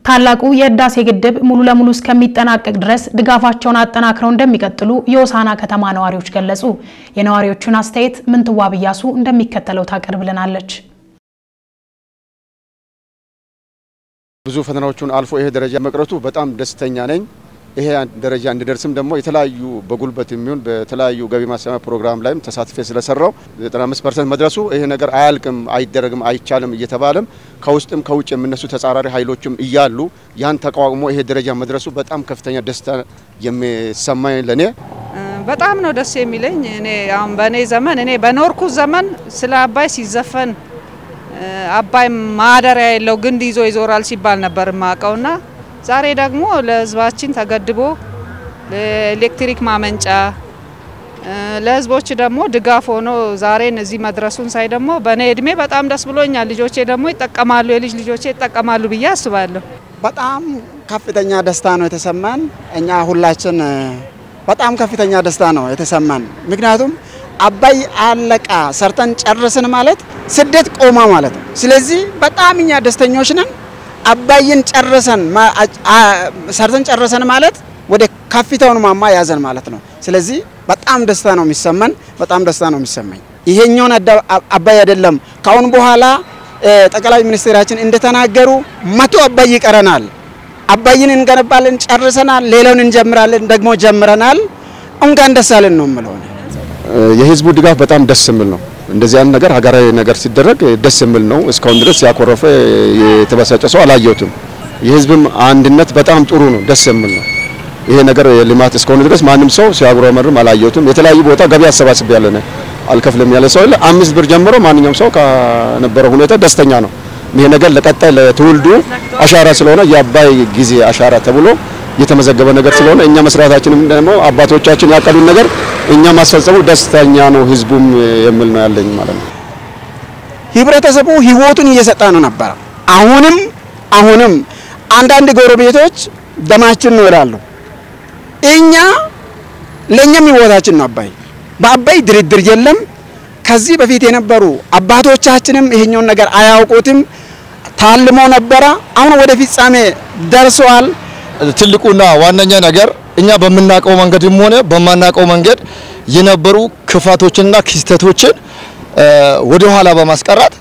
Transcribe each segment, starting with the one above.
ታላቁ የህዳሴ ግድብ ሙሉ ለሙሉ እስከሚጠናቀቅ ድረስ ድጋፋቸውን አጠናክረው እንደሚቀጥሉ የሆሳዕና ከተማ ነዋሪዎች ገለጹ። የነዋሪዎቹን አስተያየት ምንትዋብ እያሱ እንደሚከተለው ታቀርብልናለች። ብዙ ፈተናዎቹን አልፎ ይሄ ደረጃ መቅረቱ በጣም ደስተኛ ነኝ። ይሄ ደረጃ እንዲደርስም ደግሞ የተለያዩ በጉልበት የሚሆን በተለያዩ ገቢ ማሰማ ፕሮግራም ላይም ተሳትፌ ስለሰራው 95% መድረሱ ይሄ ነገር አያልቅም፣ አይደረግም፣ አይቻልም እየተባለም ከውስጥም ከውጭ የሚነሱ ተጻራሪ ኃይሎችም እያሉ ያን ተቋቁሞ ይሄ ደረጃ መድረሱ በጣም ከፍተኛ ደስታ የሚሰማኝ ለኔ በጣም ነው ደስ የሚለኝ። እኔ አሁን በእኔ ዘመን እኔ በኖርኩት ዘመን ስለ አባይ ሲዘፈን አባይ ማደሪያ የለው ግንድ ይዞ ይዞራል ሲባል ነበር የማውቀውና ዛሬ ደግሞ ለሕዝባችን ተገድቦ ለኤሌክትሪክ ማመንጫ ለሕዝቦች ደግሞ ድጋፍ ሆኖ ዛሬን እዚህ መድረሱን ሳይ ደግሞ በእኔ እድሜ በጣም ደስ ብሎኛል። ልጆቼ ደግሞ ይጠቀማሉ፣ የልጅ ልጆቼ ይጠቀማሉ ብዬ አስባለሁ። በጣም ከፍተኛ ደስታ ነው የተሰማን። እኛ ሁላችን በጣም ከፍተኛ ደስታ ነው የተሰማን። ምክንያቱም አባይ አለቃ ሰርተን ጨርስን ማለት ስደት ቆማ ማለት ነው። ስለዚህ በጣም እኛ ደስተኞች ነን። አባይን ጨርሰን ሰርተን ጨርሰን ማለት ወደ ከፍታውን ማማ ያዘን ማለት ነው። ስለዚህ በጣም ደስታ ነው የሚሰማን፣ በጣም ደስታ ነው የሚሰማኝ። ይሄኛውን አባይ አይደለም ካሁን በኋላ ጠቅላይ ሚኒስትራችን እንደተናገሩ መቶ አባይ ይቀረናል። አባይን እንገነባለን፣ ጨርሰናል። ሌላውን እንጀምራለን፣ ደግሞ ጀምረናል። እንኳን ደስ አለን ነው የምለው። የህዝቡ ድጋፍ በጣም ደስ የሚል ነው። እንደዚህ አይነት ነገር ሀገራዊ ነገር ሲደረግ ደስ የሚል ነው። እስካሁን ድረስ ያኮረፈ የተበሳጨ ሰው አላየሁትም። የህዝብም አንድነት በጣም ጥሩ ነው፣ ደስ የሚል ነው። ይሄ ነገር ልማት እስከሆነ ድረስ ማንም ሰው ሲያጉረመርም አላየሁትም። የተለያዩ ቦታ ገቢ አሰባስብ ያለ አልከፍልም ያለ ሰው የለ። አምስት ብር ጀምሮ ማንኛውም ሰው ከነበረው ሁኔታ ደስተኛ ነው። ይሄ ነገር ለቀጣይ ለትውልዱ አሻራ ስለሆነ የአባይ ጊዜ አሻራ ተብሎ የተመዘገበ ነገር ስለሆነ እኛ መስራታችንም ደግሞ አባቶቻችን ያቀዱን ነገር እኛ ማስፈጸሙ ደስተኛ ነው ህዝቡም የሚል ነው ያለኝ ማለት ነው። ህብረተሰቡ ህይወቱን እየሰጠ ነው ነበረ። አሁንም አሁንም አንዳንድ ጎረቤቶች ደማችን ነው ይላሉ። እኛ ለእኛም ህይወታችን ነው አባይ። በአባይ ድርድር የለም። ከዚህ በፊት የነበሩ አባቶቻችንም ይሄኛውን ነገር አያውቁትም። ታልሞ ነበረ። አሁን ወደ ፍጻሜ ደርሰዋል። ትልቁና ዋነኛ ነገር እኛ በምናውቀው መንገድም ሆነ በማናውቀው መንገድ የነበሩ ክፋቶችንና ክስተቶችን ወደ ኋላ በማስቀራት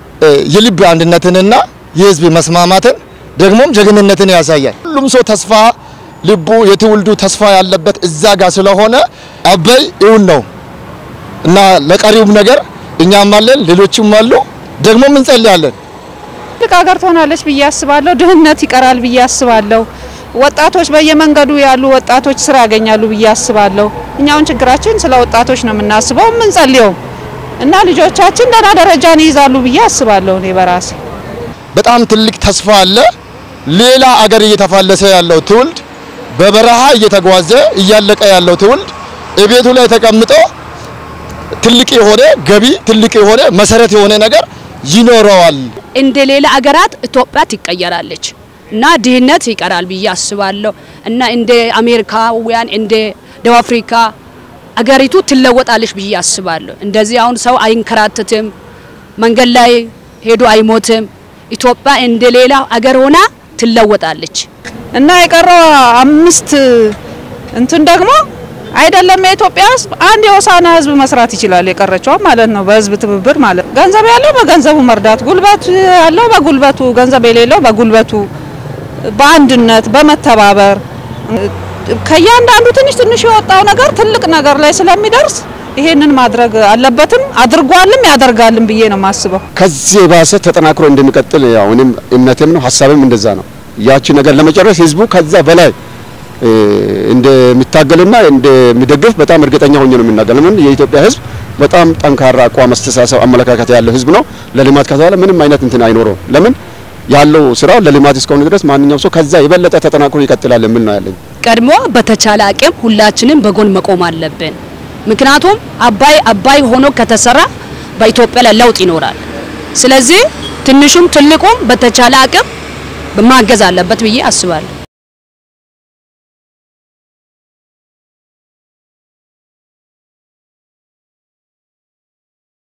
የልብ አንድነትንና የህዝብ መስማማትን ደግሞም ጀግንነትን ያሳያል። ሁሉም ሰው ተስፋ ልቡ የትውልዱ ተስፋ ያለበት እዛ ጋር ስለሆነ አባይ እውን ነው እና ለቀሪውም ነገር እኛም አለን፣ ሌሎችም አሉ፣ ደግሞም እንጸልያለን። ትልቅ ሀገር ትሆናለች ብዬ አስባለሁ። ድህነት ይቀራል ብዬ አስባለሁ። ወጣቶች በየመንገዱ ያሉ ወጣቶች ስራ ያገኛሉ ብዬ አስባለሁ። እኛውን ችግራችን ስለ ወጣቶች ነው የምናስበው የምንጸልየው እና ልጆቻችን ደህና ደረጃን ይይዛሉ ብዬ አስባለሁ። እኔ በራሴ በጣም ትልቅ ተስፋ አለ። ሌላ አገር እየተፋለሰ ያለው ትውልድ በበረሃ እየተጓዘ እያለቀ ያለው ትውልድ እቤቱ ላይ ተቀምጦ ትልቅ የሆነ ገቢ ትልቅ የሆነ መሰረት የሆነ ነገር ይኖረዋል። እንደ ሌላ አገራት ኢትዮጵያ ትቀየራለች እና ድህነት ይቀራል ብዬ አስባለሁ እና እንደ አሜሪካውያን እንደ ደቡብ አፍሪካ አገሪቱ ትለወጣለች ብዬ አስባለሁ። እንደዚህ አሁን ሰው አይንከራተትም፣ መንገድ ላይ ሄዶ አይሞትም። ኢትዮጵያ እንደ ሌላ አገር ሆና ትለወጣለች እና የቀረው አምስት እንትን ደግሞ አይደለም የኢትዮጵያ ሕዝብ አንድ የሆሳዕና ሕዝብ መስራት ይችላል። የቀረችው ማለት ነው በሕዝብ ትብብር ማለት ገንዘብ ያለው በገንዘቡ መርዳት፣ ጉልበት ያለው በጉልበቱ፣ ገንዘብ የሌለው በጉልበቱ፣ በአንድነት በመተባበር ከእያንዳንዱ ትንሽ ትንሽ የወጣው ነገር ትልቅ ነገር ላይ ስለሚደርስ ይሄንን ማድረግ አለበትም አድርጓልም ያደርጋልም ብዬ ነው የማስበው። ከዚህ የባሰ ተጠናክሮ እንደሚቀጥል ያው እኔም እምነቴም ነው ሀሳብም እንደዛ ነው። ያቺ ነገር ለመጨረስ ህዝቡ ከዛ በላይ እንደሚታገልና እንደሚደግፍ በጣም እርግጠኛ ሆኜ ነው የምናገር። ለምን የኢትዮጵያ ህዝብ በጣም ጠንካራ አቋም፣ አስተሳሰብ፣ አመለካከት ያለው ህዝብ ነው። ለልማት ከተባለ ምንም አይነት እንትን አይኖረውም። ለምን ያለው ስራው ለልማት እስከሆነ ድረስ ማንኛውም ሰው ከዛ የበለጠ ተጠናክሮ ይቀጥላል የሚል ነው ያለኝ። ቀድሞ በተቻለ አቅም ሁላችንም በጎን መቆም አለብን። ምክንያቱም አባይ አባይ ሆኖ ከተሰራ በኢትዮጵያ ላይ ለውጥ ይኖራል። ስለዚህ ትንሹም ትልቁም በተቻለ አቅም ማገዝ አለበት ብዬ አስባለሁ።